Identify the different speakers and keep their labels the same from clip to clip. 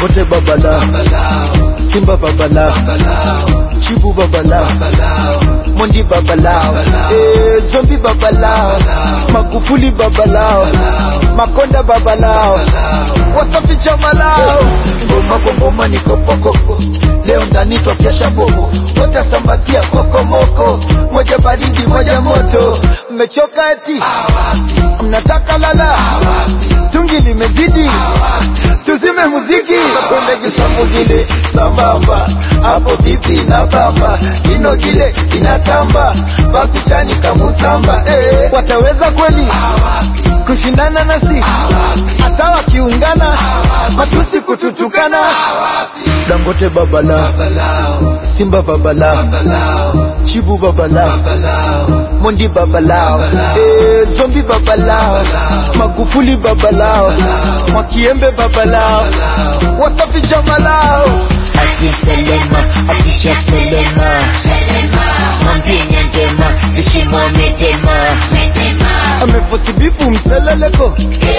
Speaker 1: Dangote babala Simba babala Chibu babala Mondi babalao eh, Zombi babalao Magufuli babalao Makonda babalao Wasafi chamalao Ngoma kwa ngoma ni kopokoko Leo ndani tokesha bobo Wote sambatia kokomoko Moja baridi moja moto Mmechoka eti Mnataka lala Tungi limezidi Tuzime muziki Nakwenda kisambu gile Sambamba Hapo vipi na bamba Ino gile inatamba Basi chani kamusamba eh. Wataweza kweli Kushindana nasi Hata wakiungana Matusi kututukana Dangote babala Simba babala Chibu babala Mondi babalao eh, Zombi babalao Magufuli babalao Mwakiembe babalao Wasafi jamalao
Speaker 2: Ati Selema, ati cha Selema Mwambie Nyandema, vishimo medema
Speaker 1: Amefosibifu mseleleko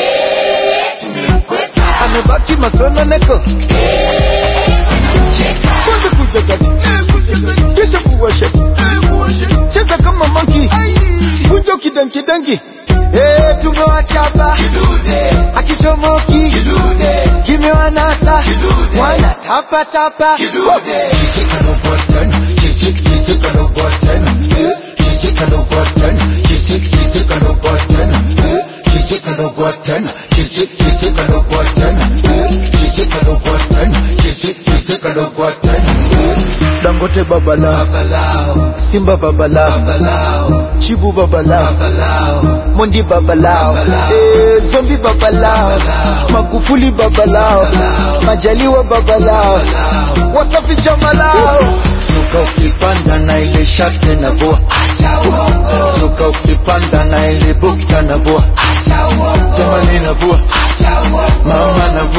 Speaker 1: Amebaki masononeko Kwanza kuja gati Kisha kuwashati Cheza kama monkey Kunjo kidankidangi Eh, tumewachapa akichomoki kimewanasa wana tapa tapa Dangote babala Simba babala Chibu babala Mondi babalao eh, Zombi babalao Magufuli babalao Majaliwa babalao Wasafi jamalao Suka ukipanda na ile shate na boa Suka ukipanda na ile bukta na boa Jamani na boa Mama na